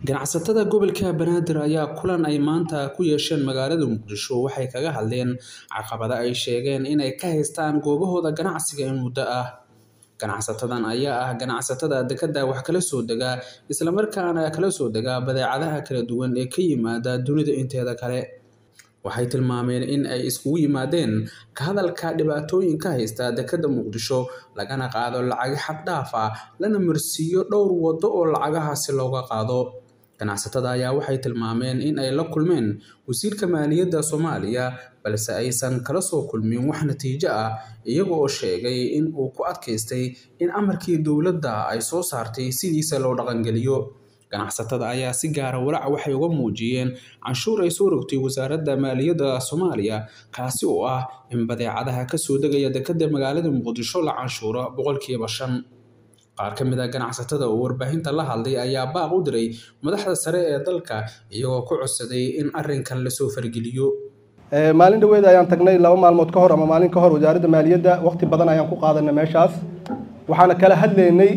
ganacsatada gobolka banaadir ayaa kulan ay maanta ku yeesheen magaalada muqdisho waxay kaga hadleen caqabado ay sheegeen inay ka haystaan goobahooda ganacsiga in muddo ah ganacsatadan ayaa ah ganacsatada dekada wax kala soo dega islamarkaana kala soo dega badeecadaha kala duwan ee ka yimaada dunida inteeda kale waxay tilmaameen in ay iskugu yimaadeen ka hadalka dhibaatooyinka haysta dekada muqdisho lagana qaado lacag xad dhaaf ah lana marsiiyo dhowr waddo oo lacagahaasi looga qaado ganacsatada ayaa waxay tilmaameen in ay la kulmeen wasiirka maaliyadda soomaaliya balse aysan kala soo kulmin wax natiijo ah iyaga oo sheegay in uu ku adkaystay in amarkii dowladda ay soo saartay sidiisa loo dhaqangeliyo ganacsatada ayaa si gaara walaac waxay uga muujiyeen canshuur ay soo rogtay wasaaradda maaliyadda soomaaliya kaasi oo ah in badeecadaha kasoo degaya dekada magaalada muqdisho la canshuuro boqolkiiba shan qaar ka mid a ganacsatada oo warbaahinta la hadlay ayaa baaq u diray madaxda sare ee dalka iyagoo ku codsaday in arrinkan lasoo fargeliyo maalin dhaweed ayaan tagnay laba maalmood ka hor ama maalin ka hor wasaaradda maaliyadda waqti badan ayaan ku qaadanay meeshaas waxaana kala hadlaynay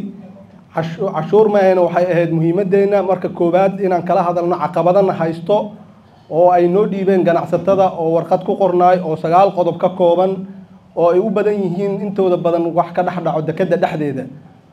cashuur maahayna waxay ahayd muhiimadeenna marka koowaad inaan kala hadalno caqabadana haysto oo ay noo dhiibeen ganacsatada oo warqad ku qornaay oo sagaal qodob ka kooban oo ay u badan yihiin intooda badan wax ka dhex dhaco dekada dhexdeeda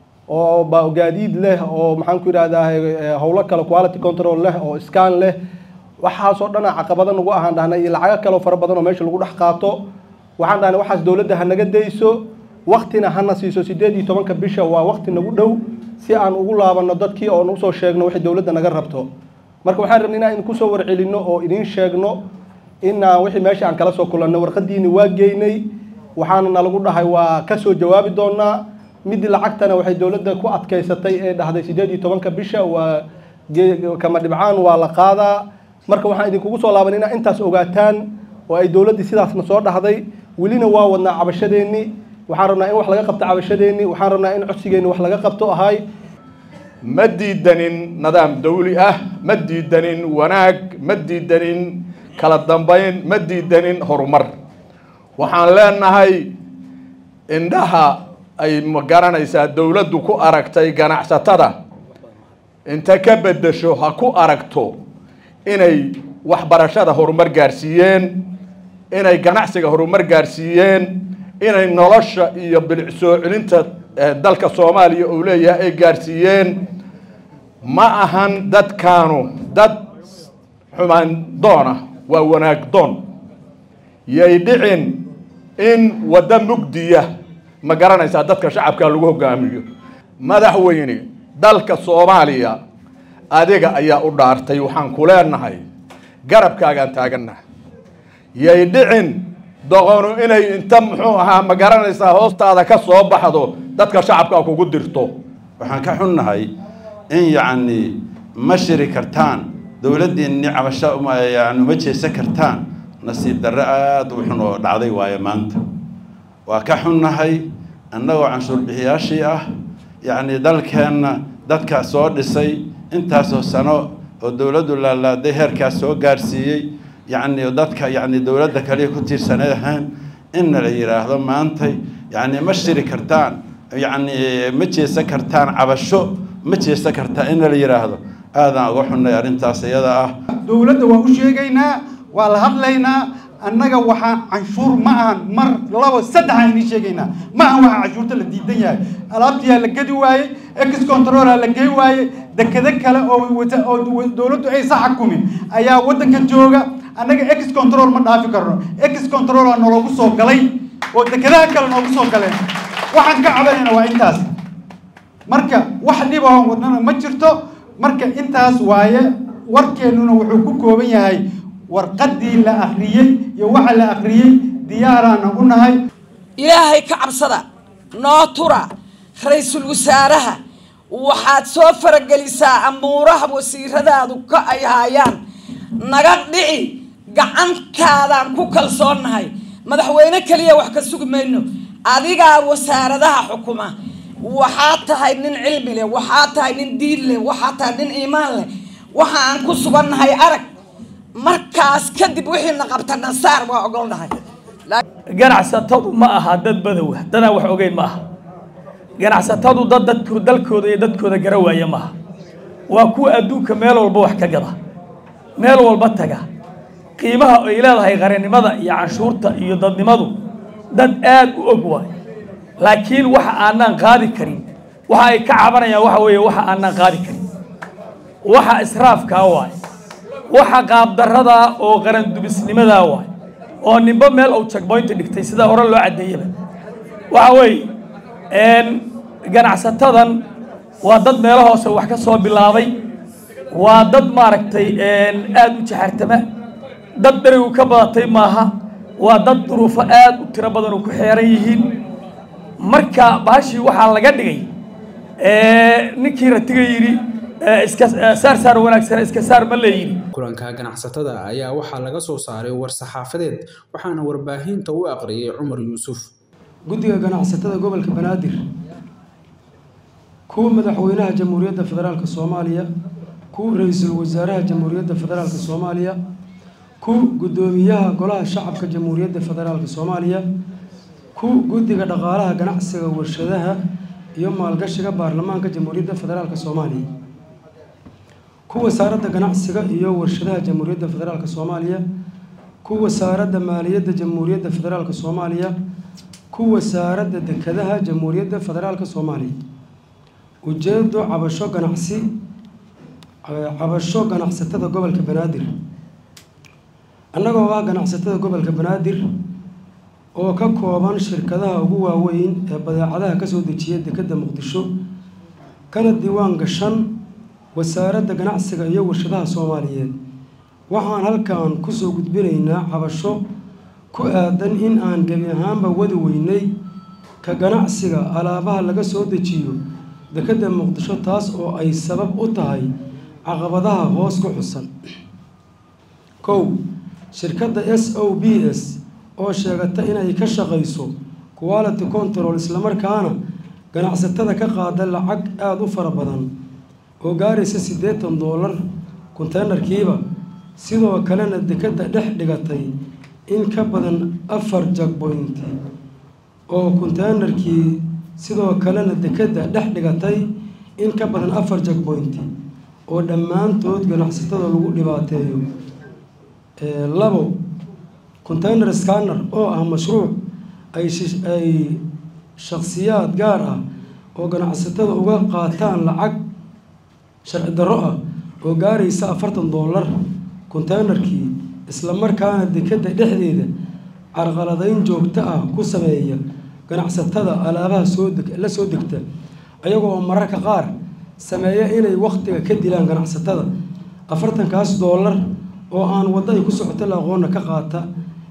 oo gaadiid leh oo maxaan ku yidhahdaa howlo kale quality control leh oo scan leh waxaasoo dhana caqabada nagu ahaan dhahnay iyo lacago kaleo fara badan oo meesha lagu dhex qaato waxaan dhahnay waxaas dowladda ha naga dayso waktina hana siiso sideed iyo tobanka bisha waa wakti nagu dhow si aan ugu laabano dadkii oon usoo sheegno wixii dowladda naga rabto marka waxaan rabnay inaan idinku soo warcelinno oo idiin sheegno inaan wixii meesha aan kala soo kulanno warqadiini waa geynay waxaana nalagu dhahay waa kasoo jawaabi doonaa mid lacagtana waxay dowladda ku adkaysatay ee dhahday sideed iyo tobanka bisha waa kama dhibcaan waa la qaadaa marka waxaan idinkugu soo laaban inaa intaas ogaataan oo ay dowladdii sidaasna soo dhahday welina waa wadnaa cabashadeenni waxaan rabnaa in wax laga qabto cabashadeenni waxaan rabnaa in codsigeenni wax laga qabto ahay ma diidanin nidaam dawli ah ma diidanin wanaag ma diidanin kala dambayn ma diidanin horumar waxaan leenahay indhaha ay ma garanaysaa dowladdu ku aragtay ganacsatada inta ka beddesho ha ku aragto inay waxbarashada horumar gaarsiiyeen inay ganacsiga horumar gaarsiiyeen inay nolosha iyo bilic soo celinta dalka soomaaliya uu leeyahay ay gaarsiiyeen ma ahan dadkaanu dad xumaan doona waa wanaag doon yay dhicin in waddo mugdiya ma garanaysaa dadka shacabka lagu hogaamiyo madaxweyne dalka soomaaliya adiga ayaa u dhaartay waxaan ku leenahay garabkaagaan taagannaha yay dhicin doqonu inay inta muxuu ahaa ma garanaysaa hoostaada ka soo baxdo dadka shacabka kugu dirto waxaan ka xunnahay in yacni ma shiri kartaan dowladdiinni cabasho yani uma jeesan kartaan nasiib darre aada u xun oo dhacday waayo maanta waa ka xunnahay annagoo canshuur bixiyaashii ah yacni dalkeenna dadkaa soo dhisay intaasoo sano oo dowladdu laalaaday heerkaas soo gaarsiiyey yacni dadka yacni dowladda kaliya ku tiirsanay ahaan inna la yidhaahdo maantay yacni ma shiri kartaan yacni ma jeesan kartaan cabasho ma jeesan kartaan inna la yidhaahdo aadaan uga xunnay arrintaas iyada ah dowladda waa u sheegaynaa waa la hadlaynaa annaga waxaa canshuur ma ahan mar labo saddex aan idiin sheegaynaa ma ahan waxaa canshuurta la diidan yahay alaabtiyaa la gedi waayey ex controlaa la gey waayey dekado kale oo oo dowladdu aysa xakumin ayaa waddankan jooga annaga ex control ma dhaafi karno ex controlaa naloogu soo galay oo dekadaha kale noogu soo galeen waxaan ka cabanayna waa intaas marka wax dhibahon wadnana ma jirto marka intaas waaye warkeennuna wuxuu ku kooban yahay warqaddii la akhriyey iyo waxa la akhriyey diyaaraana u nahay ilaahay ka cabsada noo tura ra-iisul wasaaraha waxaad soo faragelisaa amuuraha wasiiradaadu ka ay haayaan naga dhici gacantaadaan ku kalsoonnahay madaxweyne keliya wax ka sugi mayno adigaa wasaaradaha xukuma waxaa tahay nin cilmi leh waxaa tahay nin diin leh waxaa tahay nin iimaan leh waxa aan ku sugannahay arag markaas kadib wixiina qabta nasaar waa ogolnahay ganacsatadu ma aha dad badow ah dadaan wax ogeyn ma aha ganacsatadu dad dadku dalkooda iyo dadkooda gara waaya maaha waa kuwa adduunka meel walba wax ka gada meel walba taga qiimaha ay leedahay qarannimada iyo canshuurta iyo dadnimadu dad aad u og waay laakiin waxa aanaan qaadi karin waxa ay ka cabanayaan waxa weeye waxa aanaan qaadi karin waxa israafkaa waay waxa qaabdarradaa oo qarandubisnimadaa waay oo ninba meel uu checkpoint dhigtay sida hore loo caddeeyaba waxa weeye ganacsatadan waa dad meelo hoose wax ka soo bilaabay waa dad maaragtay aada u jaxartama dad berigu ka badatay maaha waa dad duruufo aada u tiro badan oo ku xeeran yihiin marka baashii waxaa laga dhigay ninkii ratiga yidhi iska saar saar wanaagsan iska saar ma la yidhi kulanka ganacsatada ayaa waxaa laga soo saaray war saxaafadeed waxaana warbaahinta u aqriyay cumar yuusuf guddiga ganacsatada gobolka banaadir kuwa madaxweynaha jamhuuriyadda federaalk soomaaliya kuwa ra-iisul wasaaraha jamhuuriyadda federaalk soomaaliya ku guddoomiyaha golaha shacabka jamhuuriyadda federaalk soomaaliya ku guddiga dhaqaalaha ganacsiga warshadaha iyo maalgashiga baarlamaanka jamhuuriyadda federaalk soomaaliya ku wasaaradda ganacsiga iyo warshadaha jamhuuriyadda federaalk soomaaliya ku wasaaradda maaliyadda jamhuuriyadda federaalk soomaaliya ku wasaaradda dekedaha jamhuuriyadda federaalk soomaaliya ujeedo cabasho ganacsi cabasho ganacsatada gobolka banaadir annagoo ah ganacsatada gobolka banaadir oo ka kooban shirkadaha ugu waaweyn ee badeecadaha kasoo dejiya dekedda muqdisho kana diiwaan gashan wasaaradda ganacsiga iyo warshadaha soomaaliyeed waxaan halkan kusoo gudbinaynaa cabasho ku aadan in aan gebi ahaanba wadi weynay ka ganacsiga alaabaha laga soo dejiyo dekedda muqdisho taas oo ay sabab u tahay caqabadaha hoos ku xusan kow shirkadda s o b s oo sheegata inay ka shaqayso quality control islamarkaana ganacsatada ka qaada lacag aada u fara badan oo gaaraysa siddeetan doolar konteynerkiiba sidoo kalena dekedda dhex dhigatay in ka badan afar jagboint oo konteynerkii sidoo kalena dekedda dhex dhigatay in ka badan afar jagboint oo dhammaantood ganacsatada lagu dhibaateeyo labo container scanner oo ah mashruuc ay ay shakhsiyaad gaar ah oo ganacsatada uga qaataan lacag sharci darro ah oo gaaraysa afartan doolar containerkii islamarkaana dekedda dhexdeeda carqaladayn joogto ah ku sameeya ganacsatada alaabaha soo deg la soo degta ayagoo oo mararka qaar sameeya inay wakhtiga ka dilaan ganacsatada afartankaas doolar oo aan waddo ay ku socoto la aqoonna ka qaata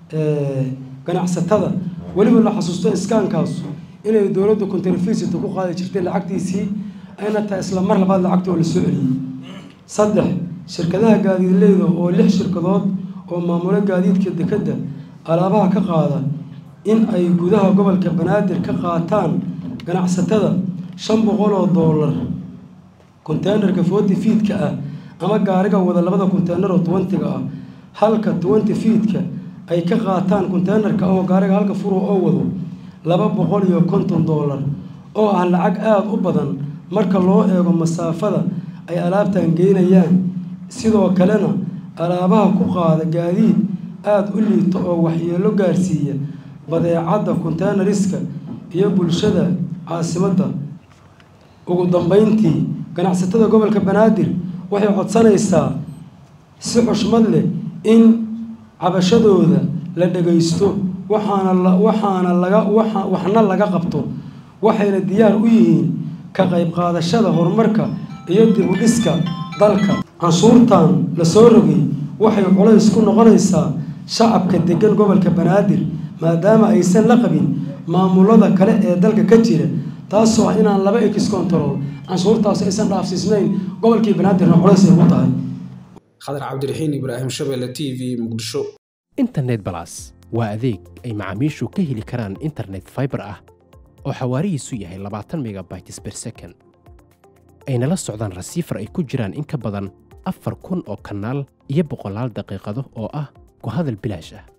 ganacsatada weliba la xasuusto iskaankaas inay dowladda contrefisita ku qaadi jirtay lacagtiisii ayna tahay isla mar labaad lacagta oo la soo celiyey saddex shirkadaha gaadiidleyda oo lix shirkadood oo maamulo gaadiidka dekedda alaabaha ka qaada in ay gudaha gobolka banaadir ka qaataan ganacsatada shan boqol oo doolar containerka forty feedka ah ama gaariga wada labada conteyner oo twentyga ah halka twenty feedka ay ka qaataan containerka oo gaariga halka furo oo wado laba boqol iyo konton doolar oo ah lacag aada u badan marka loo eego masaafada ay alaabtan geynayaan sidoo kalena alaabaha ku qaada gaadiid aada u liito oo waxyeelo gaarsiiya badeecadda containariska iyo bulshada caasimadda ugu dambeyntii ganacsatada gobolka banaadir waxay codsanaysaa si xushmad leh in cabashadooda la dhagaysto waxaana la waxaana laga waxa waxna laga qabto waxayna diyaar u yihiin ka qayb qaadashada horumarka iyo dib u dhiska dalka canshuurtan la soo rogay waxay culays ku noqonaysaa shacabka degan gobolka banaadir maadaama aysan la qabin maamulada kale ee dalka ka jira taasoo ah inaan laba ex control canshuurtaas aysan dhaafsiisnayn gobolkii banaadirna culays ay ku tahay khadar cabdiraxiin ibraahim shabeelle t v muqdisho internet balas waa adeeg ay macaamiishu ka heli karaan internet fiber ah oo xawaarihiisu yahay labaatan megabytes per second ayna la socdaan rasiifar ay ku jiraan in ka badan afar kun oo kanaal iyo boqolaal daqiiqado oo ah ku hadal bilaash ah